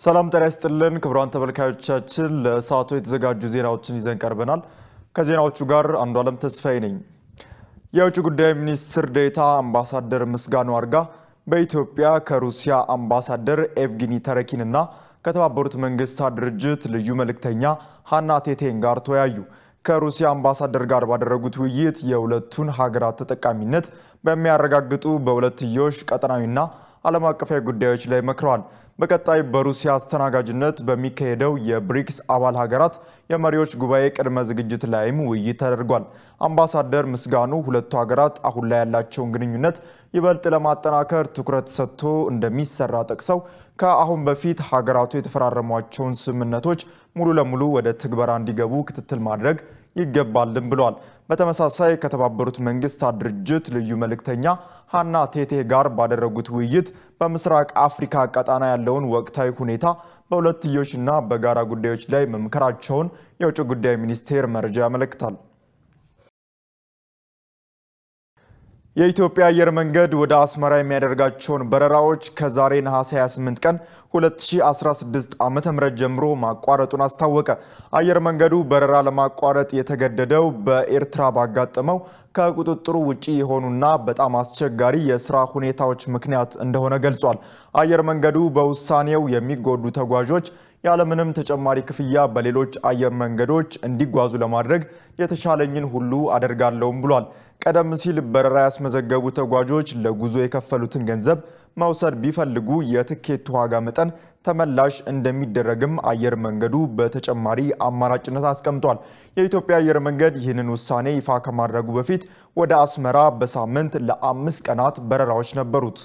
ሰላም ጤና ይስጥልን ክቡራን ተመልካዮቻችን፣ ለሰዓቱ የተዘጋጁ ዜናዎችን ይዘን ቀርበናል። ከዜናዎቹ ጋር አንዱ ዓለም ተስፋዬ ነኝ። የውጭ ጉዳይ ሚኒስትር ዴኤታ አምባሳደር ምስጋኑ አርጋ በኢትዮጵያ ከሩሲያ አምባሳደር ኤቭጊኒ ተረኪንና ከተባበሩት መንግስታት ድርጅት ልዩ መልእክተኛ ሃና ቴቴን ጋር ተወያዩ። ከሩሲያ አምባሳደር ጋር ባደረጉት ውይይት የሁለቱን ሀገራት ተጠቃሚነት በሚያረጋግጡ በሁለትዮሽ ቀጠናዊና ዓለም አቀፋዊ ጉዳዮች ላይ መክረዋል። በቀጣይ በሩሲያ አስተናጋጅነት በሚካሄደው የብሪክስ አባል ሀገራት የመሪዎች ጉባኤ ቅድመ ዝግጅት ላይም ውይይት ተደርጓል። አምባሳደር ምስጋኑ ሁለቱ ሀገራት አሁን ላይ ያላቸውን ግንኙነት ይበልጥ ለማጠናከር ትኩረት ሰጥቶ እንደሚሰራ ጠቅሰው ከአሁን በፊት ሀገራቱ የተፈራረሟቸውን ስምምነቶች ሙሉ ለሙሉ ወደ ትግበራ እንዲገቡ ክትትል ማድረግ ይገባልም ብለዋል። በተመሳሳይ ከተባበሩት መንግስታት ድርጅት ልዩ መልእክተኛ ሃና ቴቴ ጋር ባደረጉት ውይይት በምስራቅ አፍሪካ ቀጣና ያለውን ወቅታዊ ሁኔታ በሁለትዮሽና በጋራ ጉዳዮች ላይ መምከራቸውን የውጭ ጉዳይ ሚኒስቴር መረጃ ያመለክታል። የኢትዮጵያ አየር መንገድ ወደ አስመራ የሚያደርጋቸውን በረራዎች ከዛሬ ነሐሴ 28 ቀን 2016 ዓ.ም ጀምሮ ማቋረጡን አስታወቀ። አየር መንገዱ በረራ ለማቋረጥ የተገደደው በኤርትራ ባጋጠመው ከቁጥጥሩ ውጪ የሆኑና በጣም አስቸጋሪ የስራ ሁኔታዎች ምክንያት እንደሆነ ገልጿል። አየር መንገዱ በውሳኔው የሚጎዱ ተጓዦች ያለምንም ተጨማሪ ክፍያ በሌሎች አየር መንገዶች እንዲጓዙ ለማድረግ የተሻለኝን ሁሉ አደርጋለሁም ብሏል። ቀደም ሲል በረራ ያስመዘገቡ ተጓዦች ለጉዞ የከፈሉትን ገንዘብ መውሰድ ቢፈልጉ የትኬት ዋጋ መጠን ተመላሽ እንደሚደረግም አየር መንገዱ በተጨማሪ አማራጭነት አስቀምጧል። የኢትዮጵያ አየር መንገድ ይህንን ውሳኔ ይፋ ከማድረጉ በፊት ወደ አስመራ በሳምንት ለአምስት ቀናት በረራዎች ነበሩት።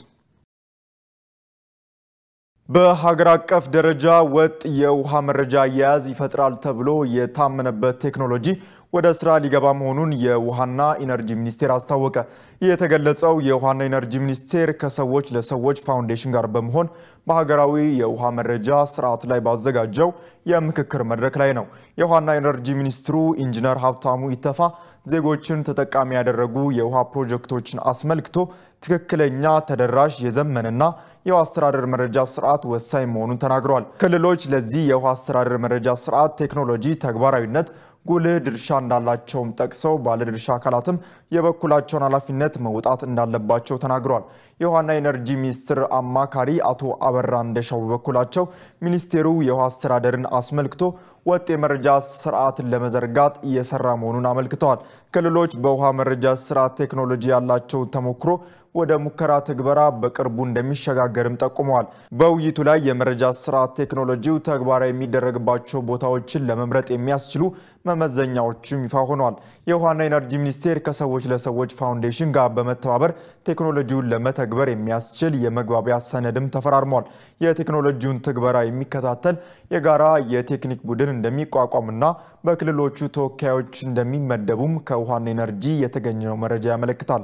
በሀገር አቀፍ ደረጃ ወጥ የውሃ መረጃ አያያዝ ይፈጥራል ተብሎ የታመነበት ቴክኖሎጂ ወደ ስራ ሊገባ መሆኑን የውሃና ኢነርጂ ሚኒስቴር አስታወቀ። ይህ የተገለጸው የውሃና ኢነርጂ ሚኒስቴር ከሰዎች ለሰዎች ፋውንዴሽን ጋር በመሆን በሀገራዊ የውሃ መረጃ ስርዓት ላይ ባዘጋጀው የምክክር መድረክ ላይ ነው። የውሃና ኢነርጂ ሚኒስትሩ ኢንጂነር ሀብታሙ ኢተፋ ዜጎችን ተጠቃሚ ያደረጉ የውሃ ፕሮጀክቶችን አስመልክቶ ትክክለኛ፣ ተደራሽ፣ የዘመንና የውሃ አስተዳደር መረጃ ስርዓት ወሳኝ መሆኑን ተናግረዋል። ክልሎች ለዚህ የውሃ አስተዳደር መረጃ ስርዓት ቴክኖሎጂ ተግባራዊነት ጉልህ ድርሻ እንዳላቸውም ጠቅሰው ባለድርሻ አካላትም የበኩላቸውን ኃላፊነት መውጣት እንዳለባቸው ተናግረዋል። የውሃና ኢነርጂ ሚኒስትር አማካሪ አቶ አበራ እንደሻው በበኩላቸው ሚኒስቴሩ የውሃ አስተዳደርን አስመልክቶ ወጥ የመረጃ ስርዓትን ለመዘርጋት እየሰራ መሆኑን አመልክተዋል። ክልሎች በውሃ መረጃ ስርዓት ቴክኖሎጂ ያላቸውን ተሞክሮ ወደ ሙከራ ትግበራ በቅርቡ እንደሚሸጋገርም ጠቁመዋል። በውይይቱ ላይ የመረጃ ስርዓት ቴክኖሎጂው ተግባራዊ የሚደረግባቸው ቦታዎችን ለመምረጥ የሚያስችሉ መመዘኛዎችም ይፋ ሆነዋል። የውሃና ኢነርጂ ሚኒስቴር ከሰዎች ለሰዎች ፋውንዴሽን ጋር በመተባበር ቴክኖሎጂውን ለመተግበር የሚያስችል የመግባቢያ ሰነድም ተፈራርሟል። የቴክኖሎጂውን ትግበራ የሚከታተል የጋራ የቴክኒክ ቡድን እንደሚቋቋምና በክልሎቹ ተወካዮች እንደሚመደቡም ከውሃና ኢነርጂ የተገኘው መረጃ ያመለክታል።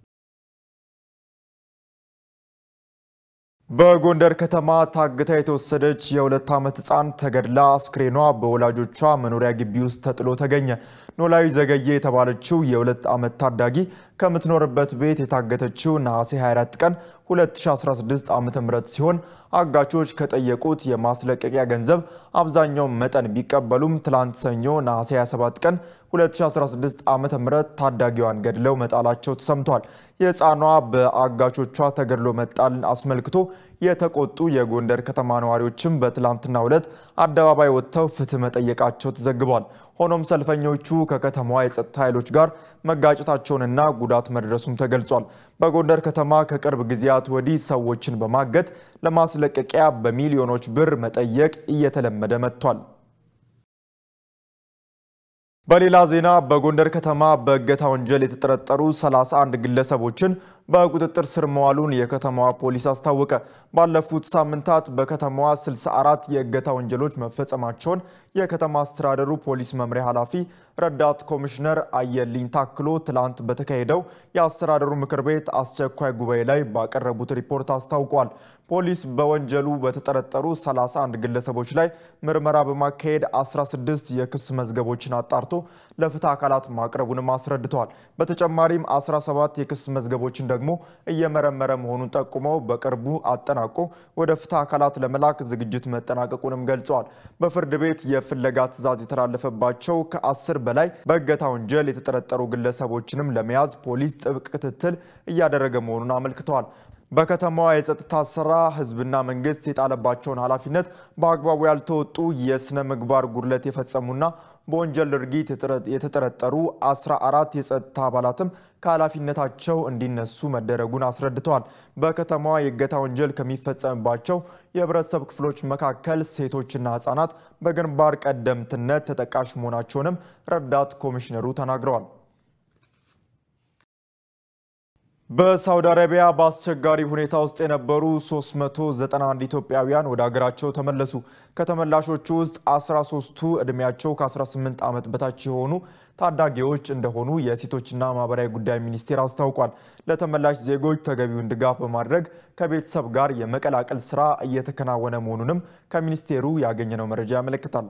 በጎንደር ከተማ ታግታ የተወሰደች የሁለት ዓመት ሕፃን ተገድላ አስክሬኗ በወላጆቿ መኖሪያ ግቢ ውስጥ ተጥሎ ተገኘ። ኖላዊ ዘገየ የተባለችው የሁለት ዓመት ታዳጊ ከምትኖርበት ቤት የታገተችው ነሐሴ 24 ቀን 2016 ዓ.ም ሲሆን አጋቾች ከጠየቁት የማስለቀቂያ ገንዘብ አብዛኛውን መጠን ቢቀበሉም ትላንት ሰኞ ነሐሴ 27 ቀን 2016 ዓ.ም ታዳጊዋን ገድለው መጣላቸው ተሰምቷል። የሕፃኗ በአጋቾቿ ተገድሎ መጣልን አስመልክቶ የተቆጡ የጎንደር ከተማ ነዋሪዎችም በትላንትናው ዕለት አደባባይ ወጥተው ፍትህ መጠየቃቸው ተዘግቧል። ሆኖም ሰልፈኞቹ ከከተማዋ የጸጥታ ኃይሎች ጋር መጋጨታቸውንና ጉዳት መድረሱም ተገልጿል። በጎንደር ከተማ ከቅርብ ጊዜያት ወዲህ ሰዎችን በማገት ለማስለቀቂያ በሚሊዮኖች ብር መጠየቅ እየተለመደ መጥቷል። በሌላ ዜና በጎንደር ከተማ በእገታ ወንጀል የተጠረጠሩ 31 ግለሰቦችን በቁጥጥር ስር መዋሉን የከተማዋ ፖሊስ አስታወቀ። ባለፉት ሳምንታት በከተማዋ 64 የእገታ ወንጀሎች መፈጸማቸውን የከተማ አስተዳደሩ ፖሊስ መምሪያ ኃላፊ ረዳት ኮሚሽነር አየልኝ ታክሎ ትላንት በተካሄደው የአስተዳደሩ ምክር ቤት አስቸኳይ ጉባኤ ላይ ባቀረቡት ሪፖርት አስታውቋል። ፖሊስ በወንጀሉ በተጠረጠሩ 31 ግለሰቦች ላይ ምርመራ በማካሄድ 16 የክስ መዝገቦችን አጣርቶ ለፍትህ አካላት ማቅረቡንም አስረድተዋል። በተጨማሪም 17 የክስ መዝገቦችን ደግሞ እየመረመረ መሆኑን ጠቁመው በቅርቡ አጠናቆ ወደ ፍትህ አካላት ለመላክ ዝግጅት መጠናቀቁንም ገልጸዋል። በፍርድ ቤት የፍለጋ ትዕዛዝ የተላለፈባቸው ከአስር በላይ በእገታ ወንጀል የተጠረጠሩ ግለሰቦችንም ለመያዝ ፖሊስ ጥብቅ ክትትል እያደረገ መሆኑን አመልክተዋል። በከተማዋ የጸጥታ ስራ ህዝብና መንግስት የጣለባቸውን ኃላፊነት በአግባቡ ያልተወጡ የስነ ምግባር ጉድለት የፈጸሙና በወንጀል ድርጊት የተጠረጠሩ 14 የጸጥታ አባላትም ከኃላፊነታቸው እንዲነሱ መደረጉን አስረድተዋል። በከተማዋ የእገታ ወንጀል ከሚፈጸምባቸው የህብረተሰብ ክፍሎች መካከል ሴቶችና ህጻናት በግንባር ቀደምትነት ተጠቃሽ መሆናቸውንም ረዳት ኮሚሽነሩ ተናግረዋል። በሳውዲ አረቢያ በአስቸጋሪ ሁኔታ ውስጥ የነበሩ 391 ኢትዮጵያውያን ወደ ሀገራቸው ተመለሱ። ከተመላሾቹ ውስጥ 13ቱ ዕድሜያቸው ከ18 ዓመት በታች የሆኑ ታዳጊዎች እንደሆኑ የሴቶችና ማህበራዊ ጉዳይ ሚኒስቴር አስታውቋል። ለተመላሽ ዜጎች ተገቢውን ድጋፍ በማድረግ ከቤተሰብ ጋር የመቀላቀል ስራ እየተከናወነ መሆኑንም ከሚኒስቴሩ ያገኘነው መረጃ ያመለክታል።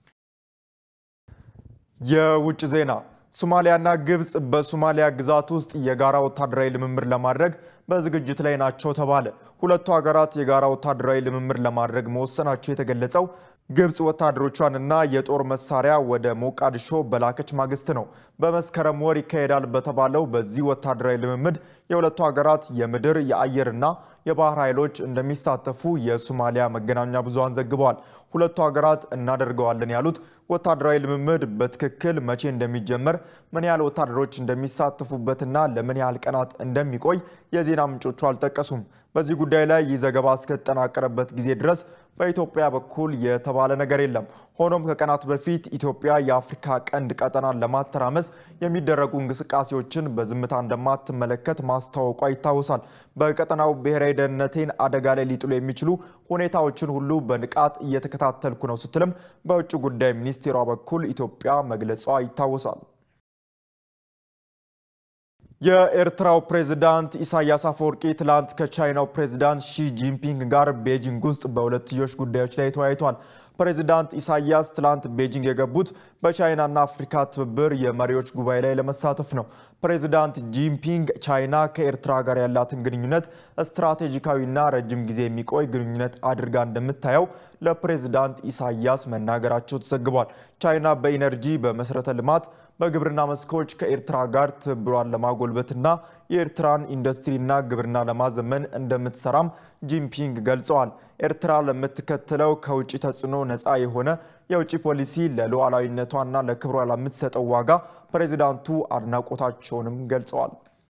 የውጭ ዜና ሶማሊያና ግብፅ በሶማሊያ ግዛት ውስጥ የጋራ ወታደራዊ ልምምድ ለማድረግ በዝግጅት ላይ ናቸው ተባለ። ሁለቱ ሀገራት የጋራ ወታደራዊ ልምምድ ለማድረግ መወሰናቸው የተገለጸው ግብፅ ወታደሮቿንና የጦር መሳሪያ ወደ ሞቃዲሾ በላከች ማግስት ነው። በመስከረም ወር ይካሄዳል በተባለው በዚህ ወታደራዊ ልምምድ የሁለቱ ሀገራት የምድር የአየርና የባህር ኃይሎች እንደሚሳተፉ የሶማሊያ መገናኛ ብዙሃን ዘግበዋል። ሁለቱ ሀገራት እናደርገዋለን ያሉት ወታደራዊ ልምምድ በትክክል መቼ እንደሚጀመር፣ ምን ያህል ወታደሮች እንደሚሳተፉበትና ለምን ያህል ቀናት እንደሚቆይ የዜና ምንጮቹ አልጠቀሱም። በዚህ ጉዳይ ላይ ይህ ዘገባ እስከተጠናቀረበት ጊዜ ድረስ በኢትዮጵያ በኩል የተባለ ነገር የለም። ሆኖም ከቀናት በፊት ኢትዮጵያ የአፍሪካ ቀንድ ቀጠናን ለማተራመስ የሚደረጉ እንቅስቃሴዎችን በዝምታ እንደማትመለከት ማስታወቋ ይታወሳል። በቀጠናው ብሔራዊ ደህንነቴን አደጋ ላይ ሊጥሉ የሚችሉ ሁኔታዎችን ሁሉ በንቃት እየተከታተልኩ ነው ስትልም በውጭ ጉዳይ ሚኒስቴሯ በኩል ኢትዮጵያ መግለጿ ይታወሳል። የኤርትራው ፕሬዝዳንት ኢሳያስ አፈወርቂ ትላንት ከቻይናው ፕሬዝዳንት ሺ ጂንፒንግ ጋር ቤጂንግ ውስጥ በሁለትዮሽ ጉዳዮች ላይ ተወያይቷል። ፕሬዝዳንት ኢሳያስ ትላንት ቤጂንግ የገቡት በቻይናና አፍሪካ ትብብር የመሪዎች ጉባኤ ላይ ለመሳተፍ ነው። ፕሬዝዳንት ጂንፒንግ ቻይና ከኤርትራ ጋር ያላትን ግንኙነት ስትራቴጂካዊና ረጅም ጊዜ የሚቆይ ግንኙነት አድርጋ እንደምታየው ለፕሬዝዳንት ኢሳያስ መናገራቸው ተዘግቧል። ቻይና በኢነርጂ፣ በመሰረተ ልማት፣ በግብርና መስኮች ከኤርትራ ጋር ትብብሯን ለማጎልበትና የኤርትራን ኢንዱስትሪና ግብርና ለማዘመን እንደምትሰራም ጂንፒንግ ገልጸዋል። ኤርትራ ለምትከተለው ከውጭ ተጽዕኖ ነፃ የሆነ የውጭ ፖሊሲ ለሉዓላዊነቷና ለክብሯ ለምትሰጠው ዋጋ ፕሬዚዳንቱ አድናቆታቸውንም ገልጸዋል።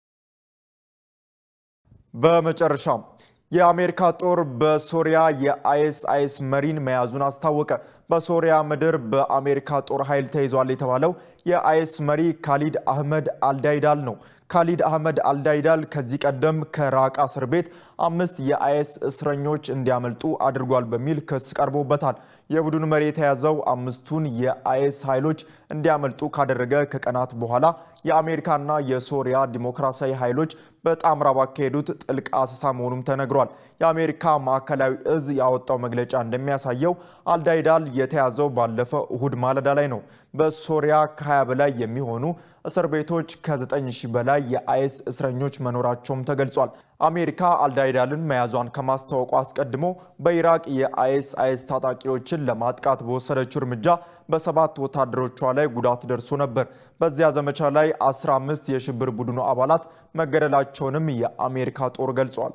በመጨረሻም የአሜሪካ ጦር በሶሪያ የአይኤስአይኤስ መሪን መያዙን አስታወቀ። በሶሪያ ምድር በአሜሪካ ጦር ኃይል ተይዟል የተባለው የአይኤስ መሪ ካሊድ አህመድ አልዳይዳል ነው። ካሊድ አህመድ አልዳይዳል ከዚህ ቀደም ከራቃ እስር ቤት አምስት የአይኤስ እስረኞች እንዲያመልጡ አድርጓል በሚል ክስ ቀርቦበታል። የቡድኑ መሪ የተያዘው አምስቱን የአይኤስ ኃይሎች እንዲያመልጡ ካደረገ ከቀናት በኋላ የአሜሪካና የሶሪያ ዲሞክራሲያዊ ኃይሎች በጣምራ ባካሄዱት ጥልቅ አሰሳ መሆኑም ተነግሯል። የአሜሪካ ማዕከላዊ እዝ ያወጣው መግለጫ እንደሚያሳየው አልዳይዳል የተያዘው ባለፈው እሁድ ማለዳ ላይ ነው። በሶሪያ ከ20 በላይ የሚሆኑ እስር ቤቶች ከ9000 በላይ የአይኤስ እስረኞች መኖራቸውም ተገልጿል። አሜሪካ አልዳይዳልን መያዟን ከማስታወቁ አስቀድሞ በኢራቅ የአይኤስአይኤስ ታጣቂዎችን ለማጥቃት በወሰደችው እርምጃ በሰባት ወታደሮቿ ላይ ጉዳት ደርሶ ነበር። በዚያ ዘመቻ ላይ 15 የሽብር ቡድኑ አባላት መገደላቸውንም የአሜሪካ ጦር ገልጿል።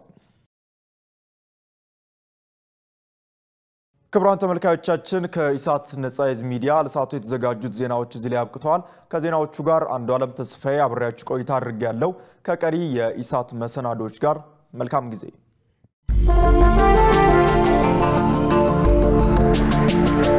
ክቡራን ተመልካዮቻችን ከኢሳት ነጻ ሕዝብ ሚዲያ ለሰዓቱ የተዘጋጁት ዜናዎች እዚህ ላይ አብቅተዋል። ከዜናዎቹ ጋር አንዱ ዓለም ተስፋዬ አብሬያችሁ ቆይታ አድርጌያለሁ። ከቀሪ የኢሳት መሰናዶች ጋር መልካም ጊዜ